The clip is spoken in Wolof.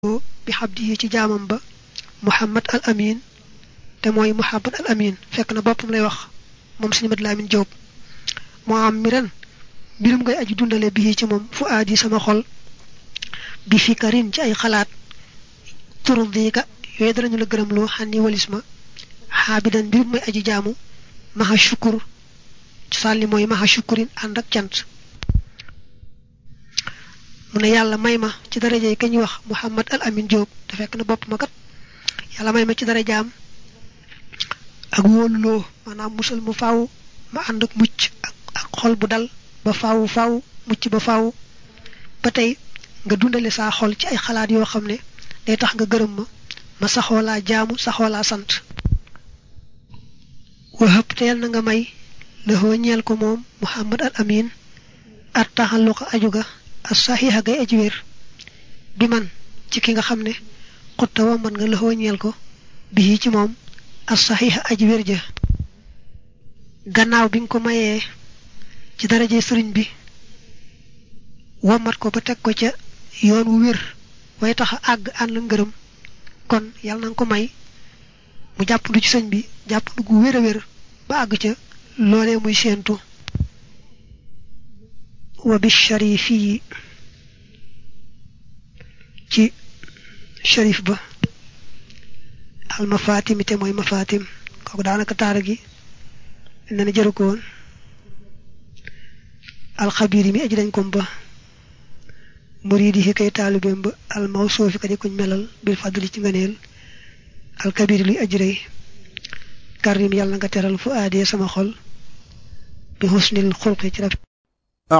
bi xabdi ci jaamam ba muhammad al amin te mooy muhammad al amin fekk na boppam lay wax moom suñu mat laamin jóob moo am mi ren mbirum ngay aji dundale bii ci moom fu aadi sama xol bi fikarin ci ay xalaat turdiika yooyu danañu la gërëm loo xànni walis ma xaabidan mbirum may aji jaamu maxa shukur sàlli mooy maxa shukurin ànd ak cant mu ne yàlla may ma ci daraja yi ka ñuy wax muhammad al amin jóob te fekk na bopp ma kat yàlla may ma ci darajaam ak wóoluloo maanaam musal mu faaw ma ànd ak mucc ak ak xol bu dal ba faaw faaw mucc ba faaw ba tey nga dundale saa xol ci ay xalaat yoo xam ne day tax nga gërëm ma ma saxoo laa jaamu saxoo laa sant wahëb teel na nga may lëxoo ñeel ko moom muhammad al amin at taxalluqa aju ga as saxiixa gay aji wér bi man ci ki nga xam ne xutta wa man nga lëxoo ñeel ko bii ci moom as saxiixa aji wér ja gannaaw bi nga ko mayee ci daraje sëriñ bi womat ko ba teg ko ca yoon wu wér way tax a àgg ànd ngërëm kon yàlla na nga ko may mu jàppandu ci sëñ bi jàppandu gu wér a wér ba àgg ca loolee muy séentu wa bi sharifi yi ci sharif ba al mafatimi te mooy mafatim kooku daanaka taara gi ne na jëru ko woon alxabir yi mi aji dañ kom ba muridi yi kay taalibeem ba al mawsuufi ka di kuñ melal bil fadli ci ngëneel alkabir luy aji rëy karim yàlla nga teral fu aadee sama xol bi xusnil xulqi ci rafet